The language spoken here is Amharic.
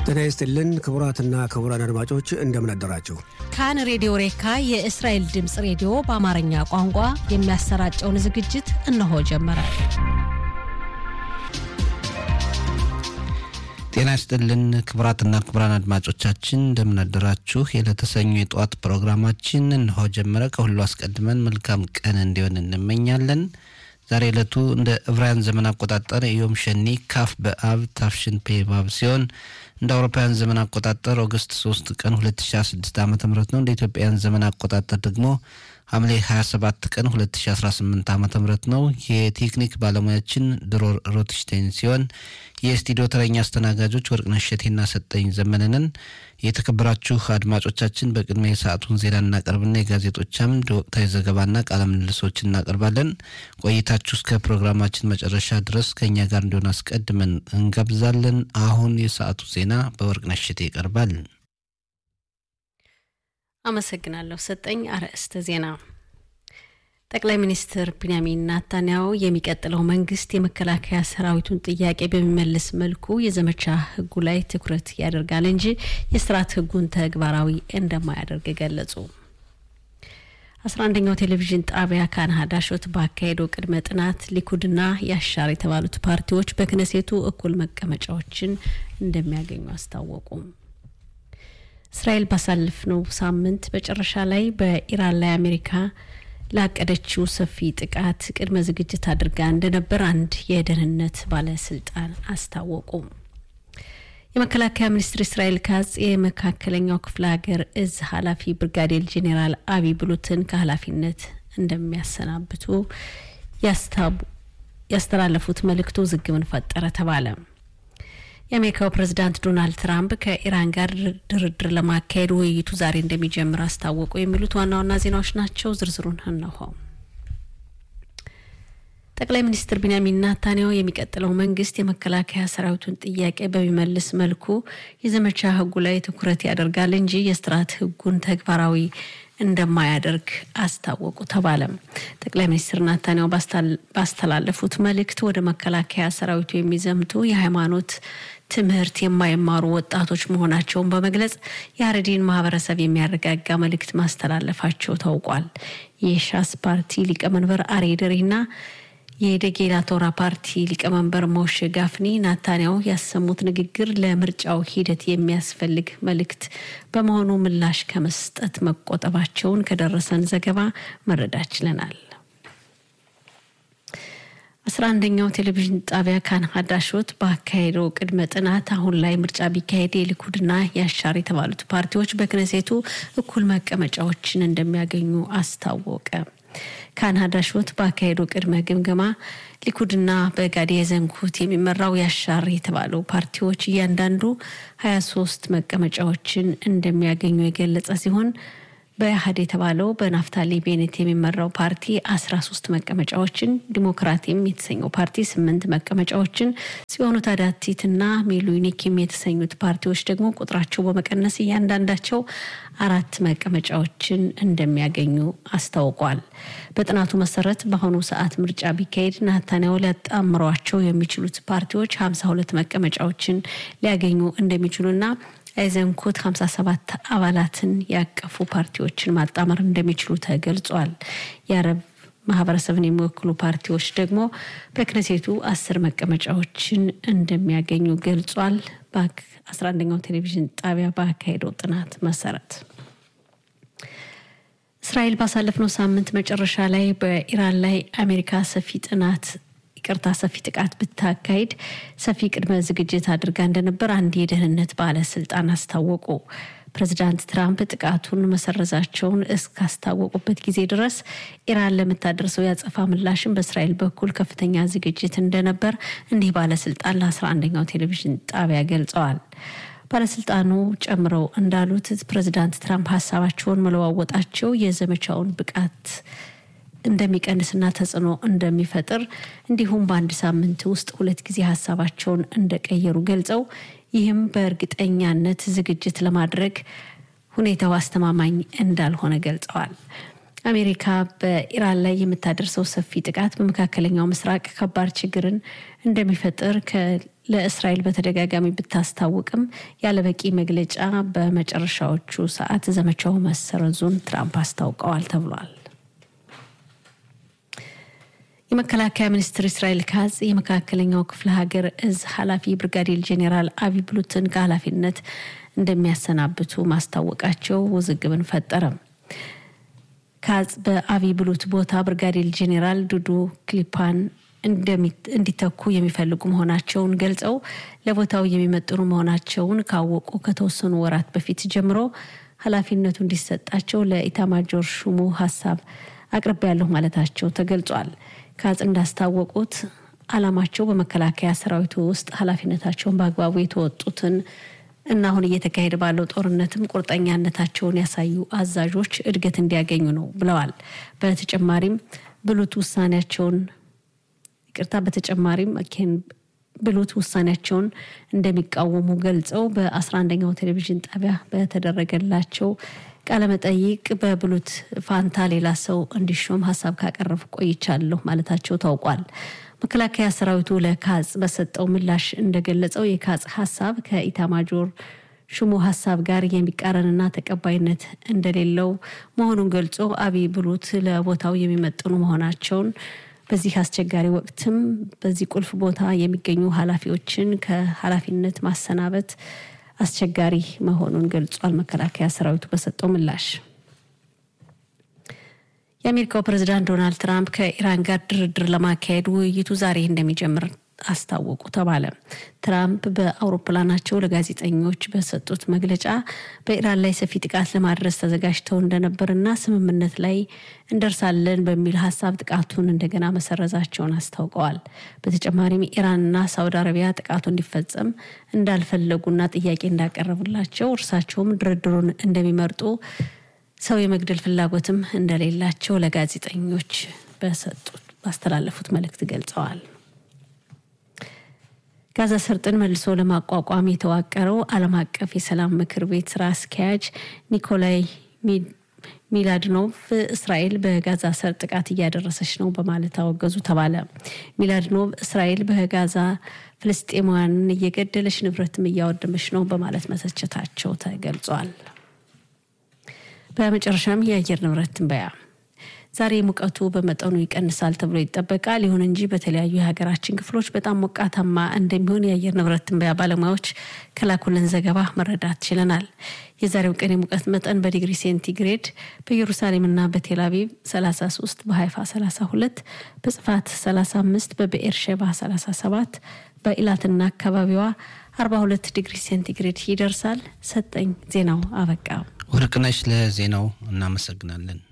ጤና ይስጥልን ክቡራትና ክቡራን አድማጮች እንደምን አደራችሁ። ካን ሬዲዮ ሬካ የእስራኤል ድምፅ ሬዲዮ በአማርኛ ቋንቋ የሚያሰራጨውን ዝግጅት እነሆ ጀመረ። ጤና ይስጥልን ክቡራትና ክቡራን አድማጮቻችን እንደምን አደራችሁ። የለተሰኙ የጠዋት ፕሮግራማችን እነሆ ጀመረ። ከሁሉ አስቀድመን መልካም ቀን እንዲሆን እንመኛለን። ዛሬ ዕለቱ እንደ ዕብራውያን ዘመን አቆጣጠር ዮም ሸኒ ካፍ በአብ ታፍሽን ፔ ባብ ሲሆን እንደ አውሮፓውያን ዘመን አቆጣጠር ኦገስት 3 ቀን 2016 ዓ ም ነው። እንደ ኢትዮጵያውያን ዘመን አቆጣጠር ደግሞ ሐምሌ 27 ቀን 2018 ዓ ም ነው። የቴክኒክ ባለሙያችን ድሮር ሮትሽቴን ሲሆን የስቱዲዮ ተረኛ አስተናጋጆች ወርቅነሽ እሸቴና ሰጠኝ ዘመንንን። የተከበራችሁ አድማጮቻችን በቅድሚያ የሰዓቱን ዜና እናቀርብና የጋዜጦች አምድ ወቅታዊ ዘገባና ቃለ ምልልሶች እናቀርባለን። ቆይታችሁ እስከ ፕሮግራማችን መጨረሻ ድረስ ከእኛ ጋር እንዲሆን አስቀድመን እንጋብዛለን። አሁን የሰዓቱ ዜና በወርቅነሽ እሸቴ ይቀርባል። አመሰግናለሁ ሰጠኝ። አርዕስተ ዜና ጠቅላይ ሚኒስትር ቢንያሚን ናታንያሁ የሚቀጥለው መንግስት የመከላከያ ሰራዊቱን ጥያቄ በሚመልስ መልኩ የዘመቻ ህጉ ላይ ትኩረት ያደርጋል እንጂ የስርዓት ህጉን ተግባራዊ እንደማያደርግ ገለጹ። አስራ አንደኛው ቴሌቪዥን ጣቢያ ካናዳ ሾት ባካሄደው ቅድመ ጥናት ሊኩድና ያሻር የተባሉት ፓርቲዎች በክነሴቱ እኩል መቀመጫዎችን እንደሚያገኙ አስታወቁ። እስራኤል ባሳለፍነው ሳምንት መጨረሻ ላይ በኢራን ላይ አሜሪካ ላቀደችው ሰፊ ጥቃት ቅድመ ዝግጅት አድርጋ እንደነበር አንድ የደህንነት ባለስልጣን አስታወቁ። የመከላከያ ሚኒስትር እስራኤል ካጽ የመካከለኛው ክፍለ ሀገር እዝ ኃላፊ ብርጋዴር ጄኔራል አቢ ብሉትን ከኃላፊነት እንደሚያሰናብቱ ያስተላለፉት መልእክቱ ውዝግብን ፈጠረ ተባለ። የአሜሪካው ፕሬዝዳንት ዶናልድ ትራምፕ ከኢራን ጋር ድርድር ለማካሄድ ውይይቱ ዛሬ እንደሚጀምር አስታወቁ። የሚሉት ዋና ዋና ዜናዎች ናቸው። ዝርዝሩን እነሆ። ጠቅላይ ሚኒስትር ቢንያሚን ናታንያሁ የሚቀጥለው መንግስት የመከላከያ ሰራዊቱን ጥያቄ በሚመልስ መልኩ የዘመቻ ህጉ ላይ ትኩረት ያደርጋል እንጂ የስርዓት ህጉን ተግባራዊ እንደማያደርግ አስታወቁ ተባለ። ጠቅላይ ሚኒስትር ናታንያሁ ባስተላለፉት መልእክት ወደ መከላከያ ሰራዊቱ የሚዘምቱ የሃይማኖት ትምህርት የማይማሩ ወጣቶች መሆናቸውን በመግለጽ የሀረዲን ማህበረሰብ የሚያረጋጋ መልእክት ማስተላለፋቸው ታውቋል። የሻስ ፓርቲ ሊቀመንበር አሬ ደሬና የደጌላ ቶራ ፓርቲ ሊቀመንበር ሞሼ ጋፍኒ ናታንያሁ ያሰሙት ንግግር ለምርጫው ሂደት የሚያስፈልግ መልእክት በመሆኑ ምላሽ ከመስጠት መቆጠባቸውን ከደረሰን ዘገባ መረዳት ችለናል። አስራ አንደኛው ቴሌቪዥን ጣቢያ ካን ሀዳሾት ባካሄደው ቅድመ ጥናት አሁን ላይ ምርጫ ቢካሄድ የሊኩድና የአሻር የተባሉት ፓርቲዎች በክነሴቱ እኩል መቀመጫዎችን እንደሚያገኙ አስታወቀ። ካናዳ ሾት ባካሄዱ ቅድመ ግምገማ ሊኩድና በጋዲ የዘንኩት የሚመራው ያሻር የተባለው ፓርቲዎች እያንዳንዱ ሀያ ሶስት መቀመጫዎችን እንደሚያገኙ የገለጸ ሲሆን በኢህአድ የተባለው በናፍታሊ ቤኔት የሚመራው ፓርቲ አስራ ሶስት መቀመጫዎችን፣ ዲሞክራቲም የተሰኘው ፓርቲ ስምንት መቀመጫዎችን፣ ጽዮኑ ታዳቲትና ሚሉኒኪም የተሰኙት ፓርቲዎች ደግሞ ቁጥራቸው በመቀነስ እያንዳንዳቸው አራት መቀመጫዎችን እንደሚያገኙ አስታውቋል። በጥናቱ መሰረት በአሁኑ ሰዓት ምርጫ ቢካሄድ ናታንያሁ ሊያጣምሯቸው የሚችሉት ፓርቲዎች ሀምሳ ሁለት መቀመጫዎችን ሊያገኙ እንደሚችሉና አይዘንኮት 57 አባላትን ያቀፉ ፓርቲዎችን ማጣመር እንደሚችሉ ተገልጿል። የአረብ ማህበረሰብን የሚወክሉ ፓርቲዎች ደግሞ በክነሴቱ አስር መቀመጫዎችን እንደሚያገኙ ገልጿል። በአስራ አንደኛው ቴሌቪዥን ጣቢያ ባካሄደው ጥናት መሰረት እስራኤል ባሳለፍነው ሳምንት መጨረሻ ላይ በኢራን ላይ አሜሪካ ሰፊ ጥናት ይቅርታ ሰፊ ጥቃት ብታካሄድ ሰፊ ቅድመ ዝግጅት አድርጋ እንደነበር አንድ የደህንነት ባለስልጣን አስታወቁ። ፕሬዚዳንት ትራምፕ ጥቃቱን መሰረዛቸውን እስካስታወቁበት ጊዜ ድረስ ኢራን ለምታደርሰው ያጸፋ ምላሽን በእስራኤል በኩል ከፍተኛ ዝግጅት እንደነበር እንዲህ ባለስልጣን ለአስራ አንደኛው ቴሌቪዥን ጣቢያ ገልጸዋል። ባለስልጣኑ ጨምረው እንዳሉት ፕሬዚዳንት ትራምፕ ሀሳባቸውን መለዋወጣቸው የዘመቻውን ብቃት እንደሚቀንስና ተጽዕኖ እንደሚፈጥር እንዲሁም በአንድ ሳምንት ውስጥ ሁለት ጊዜ ሀሳባቸውን እንደቀየሩ ገልጸው ይህም በእርግጠኛነት ዝግጅት ለማድረግ ሁኔታው አስተማማኝ እንዳልሆነ ገልጸዋል። አሜሪካ በኢራን ላይ የምታደርሰው ሰፊ ጥቃት በመካከለኛው ምስራቅ ከባድ ችግርን እንደሚፈጥር ለእስራኤል በተደጋጋሚ ብታስታውቅም ያለበቂ መግለጫ በመጨረሻዎቹ ሰዓት ዘመቻው መሰረዙን ትራምፕ አስታውቀዋል ተብሏል። የመከላከያ ሚኒስትር እስራኤል ካዝ የመካከለኛው ክፍለ ሀገር እዝ ኃላፊ ብርጋዴር ጄኔራል አቢ ብሉትን ከኃላፊነት እንደሚያሰናብቱ ማስታወቃቸው ውዝግብን ፈጠረ። ካዝ በአቢ ብሉት ቦታ ብርጋዴር ጄኔራል ዱዱ ክሊፓን እንዲተኩ የሚፈልጉ መሆናቸውን ገልጸው ለቦታው የሚመጥኑ መሆናቸውን ካወቁ ከተወሰኑ ወራት በፊት ጀምሮ ኃላፊነቱ እንዲሰጣቸው ለኢታማጆር ሹሙ ሀሳብ አቅርቤያለሁ ማለታቸው ተገልጿል። ካጽ እንዳስታወቁት ዓላማቸው በመከላከያ ሰራዊቱ ውስጥ ኃላፊነታቸውን በአግባቡ የተወጡትን እና አሁን እየተካሄደ ባለው ጦርነትም ቁርጠኛነታቸውን ያሳዩ አዛዦች እድገት እንዲያገኙ ነው ብለዋል። በተጨማሪም ብሉት ውሳኔያቸውን ይቅርታ፣ በተጨማሪም ብሉት ውሳኔያቸውን እንደሚቃወሙ ገልጸው በአስራ አንደኛው ቴሌቪዥን ጣቢያ በተደረገላቸው ቃለመጠይቅ በብሉት ፋንታ ሌላ ሰው እንዲሾም ሀሳብ ካቀረቡ ቆይቻለሁ ማለታቸው ታውቋል። መከላከያ ሰራዊቱ ለካጽ በሰጠው ምላሽ እንደገለጸው የካጽ ሀሳብ ከኢታማጆር ሹሙ ሀሳብ ጋር የሚቃረንና ተቀባይነት እንደሌለው መሆኑን ገልጾ አብይ ብሉት ለቦታው የሚመጥኑ መሆናቸውን በዚህ አስቸጋሪ ወቅትም በዚህ ቁልፍ ቦታ የሚገኙ ኃላፊዎችን ከኃላፊነት ማሰናበት አስቸጋሪ መሆኑን ገልጿል። መከላከያ ሰራዊቱ በሰጠው ምላሽ የአሜሪካው ፕሬዚዳንት ዶናልድ ትራምፕ ከኢራን ጋር ድርድር ለማካሄድ ውይይቱ ዛሬ እንደሚጀምር አስታወቁ ተባለ። ትራምፕ በአውሮፕላናቸው ለጋዜጠኞች በሰጡት መግለጫ በኢራን ላይ ሰፊ ጥቃት ለማድረስ ተዘጋጅተው እንደነበርና ስምምነት ላይ እንደርሳለን በሚል ሀሳብ ጥቃቱን እንደገና መሰረዛቸውን አስታውቀዋል። በተጨማሪም ኢራንና ሳውዲ አረቢያ ጥቃቱ እንዲፈጸም እንዳልፈለጉና ጥያቄ እንዳቀረቡላቸው እርሳቸውም ድርድሩን እንደሚመርጡ ሰው የመግደል ፍላጎትም እንደሌላቸው ለጋዜጠኞች በሰጡት ባስተላለፉት መልእክት ገልጸዋል። ጋዛ ሰርጥን መልሶ ለማቋቋም የተዋቀረው ዓለም አቀፍ የሰላም ምክር ቤት ስራ አስኪያጅ ኒኮላይ ሚላድኖቭ እስራኤል በጋዛ ሰርጥ ጥቃት እያደረሰች ነው በማለት አወገዙ ተባለ። ሚላድኖቭ እስራኤል በጋዛ ፍልስጤማውያንን እየገደለች ንብረትም እያወደመች ነው በማለት መተቸታቸው ተገልጿል። በመጨረሻም የአየር ንብረት ትንበያ ዛሬ ሙቀቱ በመጠኑ ይቀንሳል ተብሎ ይጠበቃል። ይሁን እንጂ በተለያዩ የሀገራችን ክፍሎች በጣም ሞቃታማ እንደሚሆን የአየር ንብረት ትንበያ ባለሙያዎች ከላኩልን ዘገባ መረዳት ችለናል። የዛሬው ቀን የሙቀት መጠን በዲግሪ ሴንቲግሬድ በኢየሩሳሌምና በቴል አቪቭ 33፣ በሀይፋ 32፣ በጽፋት 35፣ በብኤርሼባ 37፣ በኢላትና አካባቢዋ 42 ዲግሪ ሴንቲግሬድ ይደርሳል። ሰጠኝ ዜናው አበቃ። ወርቅነሽ ለዜናው እናመሰግናለን።